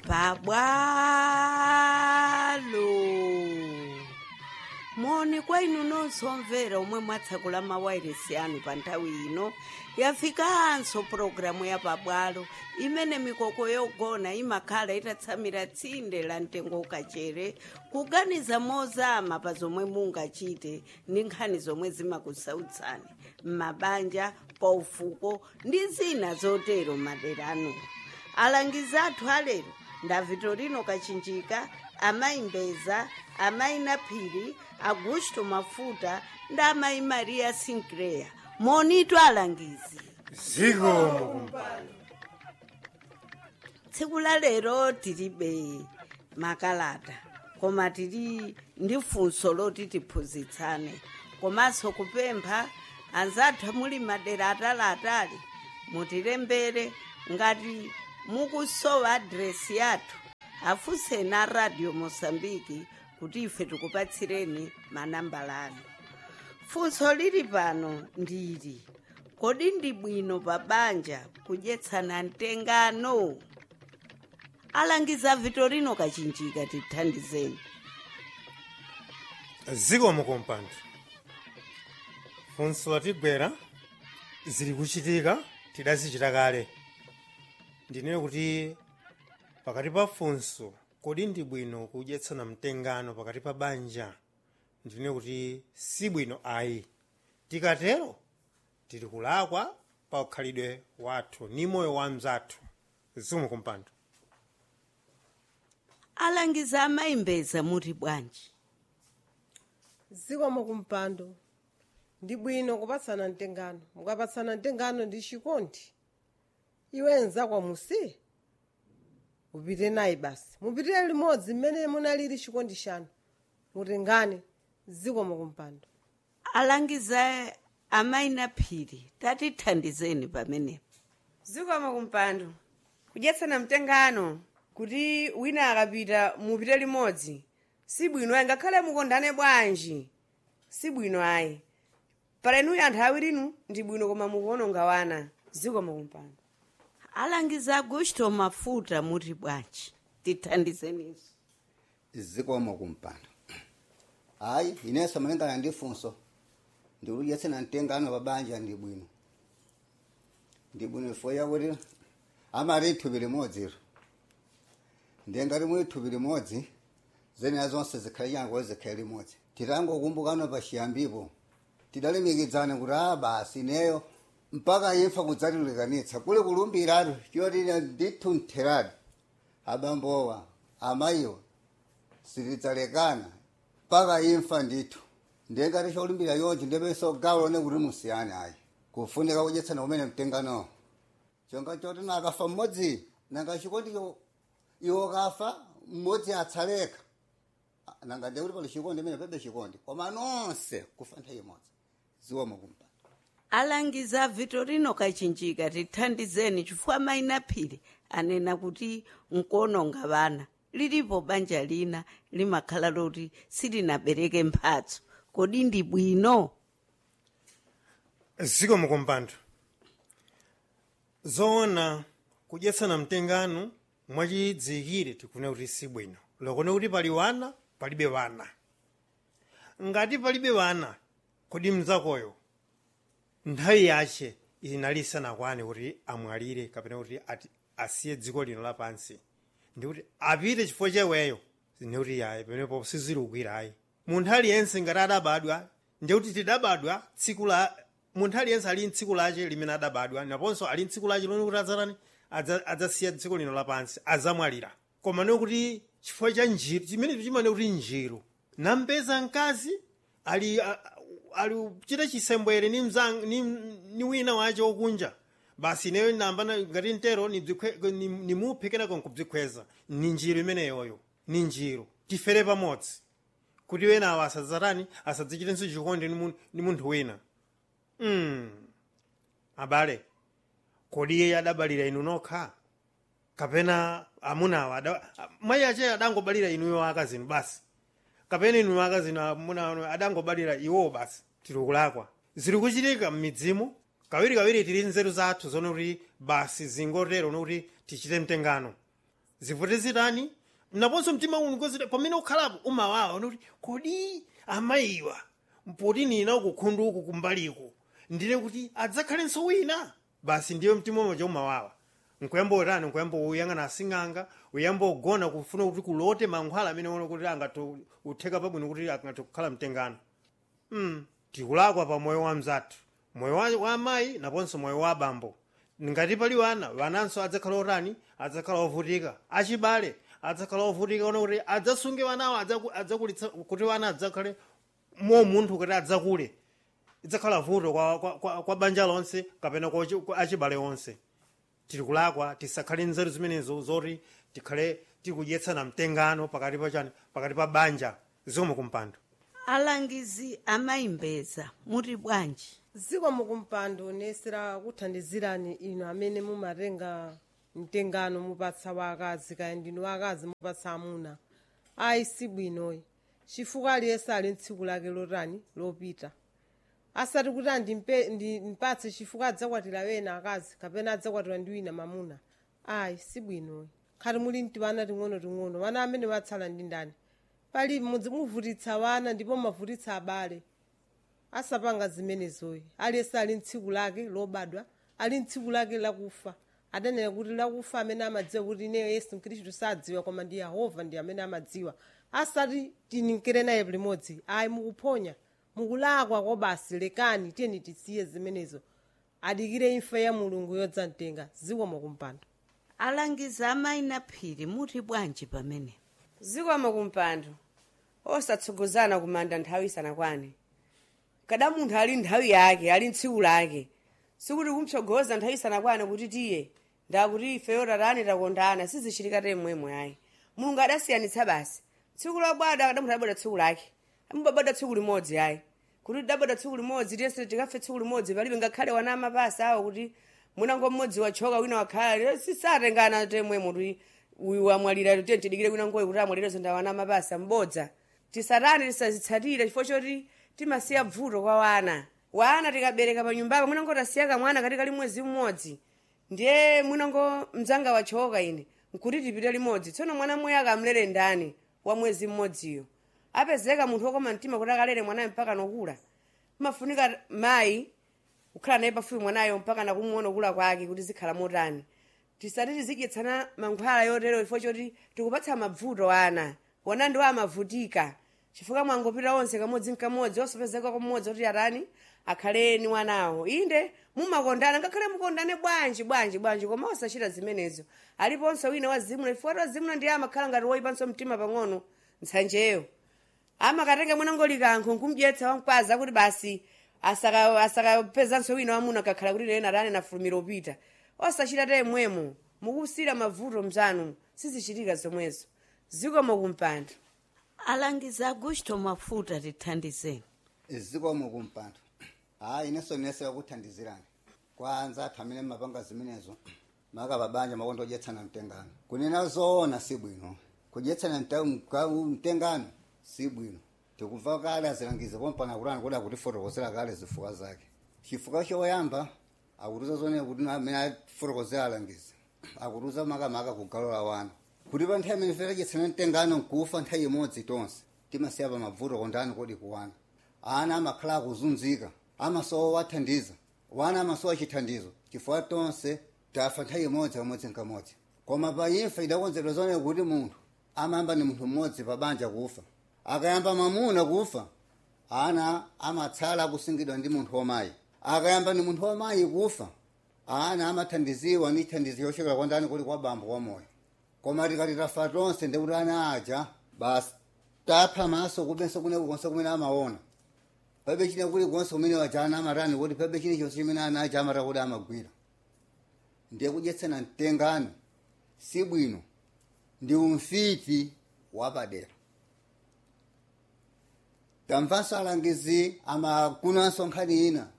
pabwalo moni kwa inu nonse omvera omwe mwatsekula mawairesi anu pa nthawi ino yafikanso pologalamu ya pabwalo imene mikoko yogona imakhala itatsamira tsinde la mtengo ukachere kuganiza mozama pa zomwe mungachite ndi nkhani zomwe zimakusautsani m'mabanja paufuko ndi zina zotero madera anu alangizi athu alero nda vitorino kachinjika amayi mbeza amayi naphiri augusto mafuta ndi amayi maria sinclair monitu alangizi zikomo tsiku la lero tilibe makalata koma tili ndi funso loti tiphunzitsane komanso kupempha anzathu muli madera ataliatali mutilembere ngati mukusowa adresi yathu afunseni a radio mosambiki kuti ife tikupatsireni manambala anu funso lili pano ndili kodi ndi bwino pa banja kudyetsana mtengano alangiza vitorino kachinjika tithandizeni zikomo kompando funso latigwera zili kuchitika tidazichita kale ndinene kuti pakati pa funso kodi ndi bwino kudyetsana mtengano pakati pa banja ndinene kuti si bwino ayi tikatero tili kulakwa pa ukhalidwe wathu ni moyo wa mzathu zikomo kompando alangiza amayimbeza muti bwanji zikomo kumpando ndi bwino kupatsana mtengano mukapatsana mtengano ndi chikondi iwe nzakwa musi upite naye basi mupitire limodzi mmene munalili chikondi chanu mutengane zikomo kumpando alangiza amayi naphiri tatithandizeni pamenepo zikomo kumpando kudyetsana mtengano kuti wina akapita mupite limodzi si bwino ayi ngakhale mukondane bwanji si bwino ayi pala inuyo anthu awirinu ndi bwino koma mukuononga wana zikomo kumpando alangiza augusto mafuta muti bwanji tithandizeniso zikomo kumpando hayi inenso malingana ndi funso ndikudyetsana mtengano pa banja ndi bwino ndi bwino ifo yakuti amati thupi limodziro ndiye ngati muli thupi limodzi zenera zonse zikhale changu zikhale limodzi titangokumbukano pa chiyambipo tidalimikidzana kuti a basi ineyo mpaka imfa kudzatilekanitsa kuli kulumbiratu choti ndithu ntheratu abambowa amayiwa sitidzalekana mpaka imfa ndithu ndiye ngati cholumbira yonchi ndipenso gawo lone kuti musiyane ayi kufunika kudyetsana kumene mtenganowo chonga choti nakafa mmodzi nanga chikondicho iwo kafa mmodzi atsaleka nanga ndiye kuti pali chikondi imene pebe chikondi koma nonse kufa nthawi imodzi zikomo kumpando alangiza vitorino kachinjika tithandizeni chifukwa amayi naphiri anena kuti nkuononga vana lilipo banja lina limakhala loti silinabereke mphatso kodi ndi bwino zikomo kumpando zoona kudyetsana mtengano mwachidzikire tikune kuti si bwino lokone kuti pali wana palibe wana ngati palibe wana kodi mzakoyo nthawi yache inali isanakwane kuti amwalire kapena kuti ati asiye dziko lino lapansi ndikuti apite chifukwa cheweyo ndikuti yayi pamenepo sizilugwira ayi munthu aliyense ngati adabadwa ndikuti tidabadwa tsiku la munthu aliyense ali mtsiku lache limene adabadwa naponso ali mtsiku lache lone kuti adzatani adza- adzasiya dziko lino lapansi adzamwalira koma nekuti chifukwa cha njiru chimene chimane kuti njiru nampeza mkazi ali a- ali kuchita chisembwere ni, mzang, ni, ni wina wache wokunja basi ineyo namba ngati mtero nibzikwe- ni- nimuphe kenako nkubzikhweza ni njiru imeneyoyo ni njiru tifere pamodzi kuti wenawo asadzatani asadzichitenso chikondi ni mun- ni munthu wina mm. abale kodi iye adabalira inu nokha kapena amunawo ada- mayi ache adangobalira inuyo akazinu basi kapena inu akazinu amuna adangobalira iwo basi tiri kulakwa ziri kuchitika m'midzimu kawiri kawiri tili nzeru zathu zone kuti basi zingotero nokuti tichite mtengano zivute zitani naponso mtima uno kozita pamene ukhalapo umawawa unakuti kodi amayiwa mpoti nina ukukhundu uku kumbaliku ndine kuti adzakhalenso wina basi ndiyo mtima umoja umawawa nkuyamba utani nkuyamba uyang'ana asing'anga uyamba ugona kufuna kuti kulote mankhwala amene ona kuti angatutheka pabwino kuti angathe kukhala mtengano mm. tikulakwa pa moyo wa mzathu moyo wa, wa amayi naponso moyo wa abambo ngati pali wana wananso adzakhala otani adzakhala ovutika achibale adzakhala ovutika ona kuti adzasunge wanawo adzaku- adzakulitsa kuti wana adzakhale mo munthu kuti adzakule idzakhala vuto kwa, kwa, kwa, kwa banja lonse kapena kwa, achi- kwa achibale onse tiri kulakwa tisakhale nzeru zimenezo zoti tikhale tikudyetsana mtengano pakati pa chani pakati pa banja zomwe kumpando alangizi amayimbeza muti bwanji ziko mukumpando nesera kuthandizirani inu amene mumatenga mtengano mupatsa wakazi kaya ndinu wakazi mupatsa amuna ayi sibwinoyi chifukwa aliyense ali ntsiku lake lotani lopita asati kuti andimpe- ndi- ndipatse chifukwa adzakwatira wena akazi kapena adzakwatira ndi wina mamuna ayi sibwinoyi khati muli mti wana ting'ono-ting'ono wana amene watsala ndi ndani pali mudzi muvutitsa wana ndipo mavutitsa abale asapanga zimenezoyi aliyense ali ntsiku lake lobadwa ali ntsiku lake lakufa adanena kuti lakufa amene amadziwa kuti ineyo yesu khristu sadziwa koma ndi yehova ndi amene amadziwa asati tinikire naye limodzi ayi mukuphonya mukulakwa kwa basi lekani tiyeni tisiye zimenezo adikire imfa ya mulungu yodzamtenga ziko mukumpando alangizi amayi na phiri muti bwanji pamene zikomo kumpando osatsogozana kumanda nthawi isanakwane kada munthu ali nthawi yake ali ntsiku lake sikuti kumtsogoza nthawi isanakwane kuti tiye ndakuti ifeyo tatani takondana sizichitika temwemwe ayi mulungu adasiyanitsa basi tsiku lobwada kada munthu adabwada tsiku lake amubabwada tsiku limodzi ayi kuti tidabwada tsiku limodzi tiyense tikafe tsiku limodzi palibe ngakhale wana amapasa awo kuti mwinango mmodzi wachoka wina wakhala sisatengana temwemwe kuti uyu wamwalira tiye tidikire kwina ngoyi kuti amwalirezo ndawana amapasa mbodza tisatani tisazitsatire chifukwa choti timasiya bvuto kwa wana wana tikabereka pa nyumbapa mwinango tasiya kamwana kati kali mwezi mmodzi ndiye mwinango mdzanga wachoka ine nkuti tipite limodzi tsono mwana mmoyo akamlere ndani wa mwezi mmodziyo apezeka munthu wokoma mtima kuti akalere mwanayo mpaka nokula mafunika mayi kukhala naye pafupi mwanayo mpaka nakumuona kula kwake kuti zikhala motani tisati tizidyetsana mankhwala yotero chifukwa choti tikupatsa mavuto ana wana ndiwo amavutika chifukwa mwangopita onse kamodzi nkamodzi osapezeka kumodzi kuti atani akhaleni wanawo inde mumakondana ngakhale mukondane bwanji bwanji bwanji koma osachita zimenezo aliponso wina wazimuna chifukwa ti wazimuna ndiye amakhala ngati woyipanso mtima pang'ono ntsanjeyo amakatenga mwanango likankho nkumdyetsa wankwaza kuti basi asaka- asakapezanso wina wamuna kakhala kuti lena atani nafulumira upita osachita temwemo mukusira mavuto mzanu sizichitika zomwezo zikomo kumpando alangizi agusto mafuta tithandizeni zikomo kumpando hayi inenso nesera kuthandizirani kwanza athu amene mapanga zimenezo makapabanja makondo odyetsana mtengano kunena zoona si bwino kudyetsana mta- ka- mtengano si bwino tikubva kale azilangiza pompana kutani kuti akutifotokozera kale zifukwa zake chifukwa choyamba akutiza zonena kuti amene atifotokozera alangiza akutiza makamaka kugalola wana kuti pa nthawi imene tadyetsana mtengano nkufa nthawi imodzi tonse timasiya pa mavuto kondani kodi kuwana ana amakhala akuzunzika amasowa wathandiza wana amasowa chithandizo chifukwa tonse tafa nthawi imodzi pamodzi nkamodzi koma pa imfa idakonzedwa zonena kuti munthu amayamba ni munthu mmodzi pa banja kufa akayamba mamuna kufa ana amatsala akusungidwa ndi munthu wamayi akayamba ni munthu wamayi kufa ana amathandiziwa ndi thandizo yochokera kwa ndani kuli kwa bambo wa moyo koma tikati tafa tonse ndikuti ana aja basi tapha maso kubenso kuneko konse kumene amaona pebe chine kuli konse kumene wajana amatani kuti pebe chine chonse chimene ana aja amata kuti amagwira ndiye kudyetsana mtengano si bwino ndi umfiti wapadera tamvanso alangizi amakunanso nkhani ina